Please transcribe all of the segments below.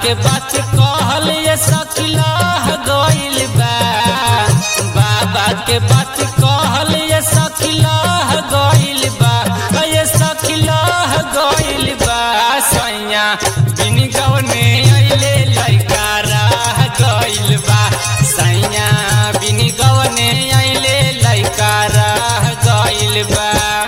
के बात कहल ये सखिलाह गइल बा बाबा के बात कहल ये सखिलाह गइल बा ये सखिलाह गइल बा सैया बिन गवने अइले लइका राह गइल बा सैया बिन गवने अइले लइका राह गइल बा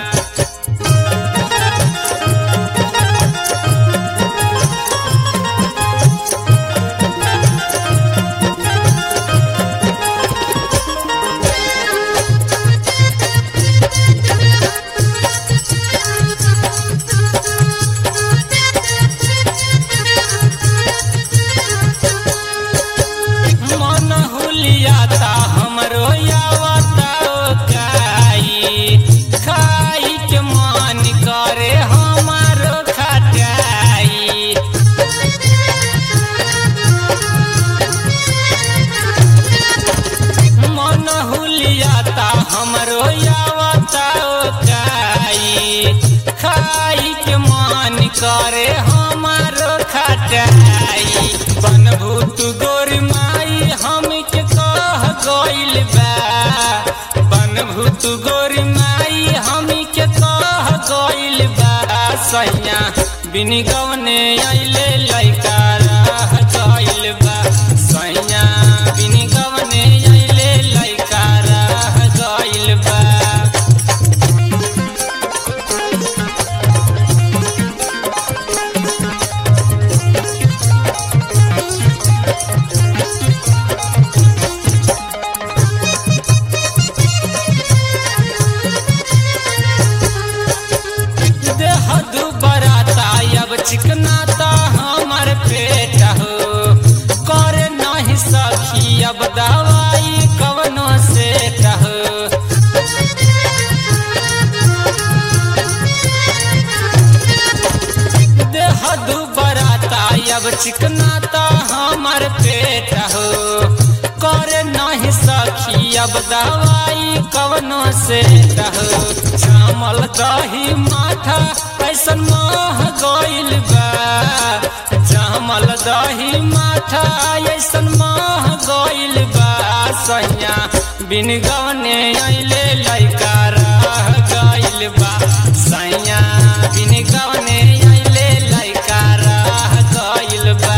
मन हुलियाता हमरो यावता काई खाई के मन करे हमारो खटाई मन हुलियाता हमरो यावता काई खाई के मन करे हमारो खटाई बनभूत गोर माई हम के कह गइल बा बनभूत गोर माई हम के कह गइल बा सैया बिन गवने अइले लइका राह गइल बा सैया बिन गवने अइले लइका राह गइल बा देह दुबराता अब चिकनाता हमर पेट हो करे नहीं सखी अब दवाई कवनो से हो देह दुबराता अब चिकनाता हमर पेट हो करे नहीं सखी अब दवाई कवनो से हो जामल दही माथा ऐसन मह गइल बा जामल दही माथा ऐसन मह गइल बा सैया बिन गवने अइले लइका राह गइल बा सैया बिन गवने अइले लइका राह गइल बा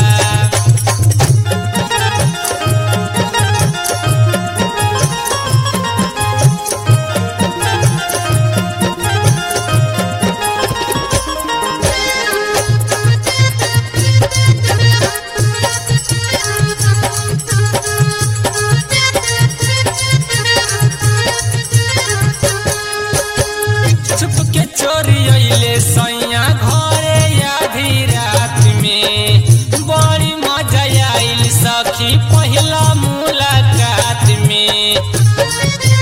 छुप के चोरी अइले सैया घरे आधी रात में बड़ी मजा आइल सखी पहिला मुलाकात में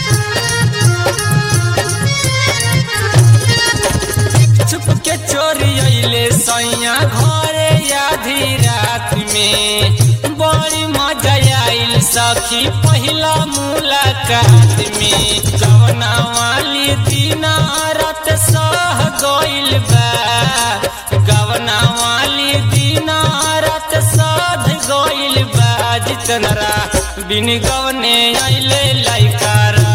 छुप के चोरी अइले सैया घरे आधी रात में बड़ी मजा आइल सखी पहिला मुलाकात में जवना वाली दीना रात सह गइल बा गवना वाली दीना रात साध गइल बा जितनरा बिन गवने अइले लइका रा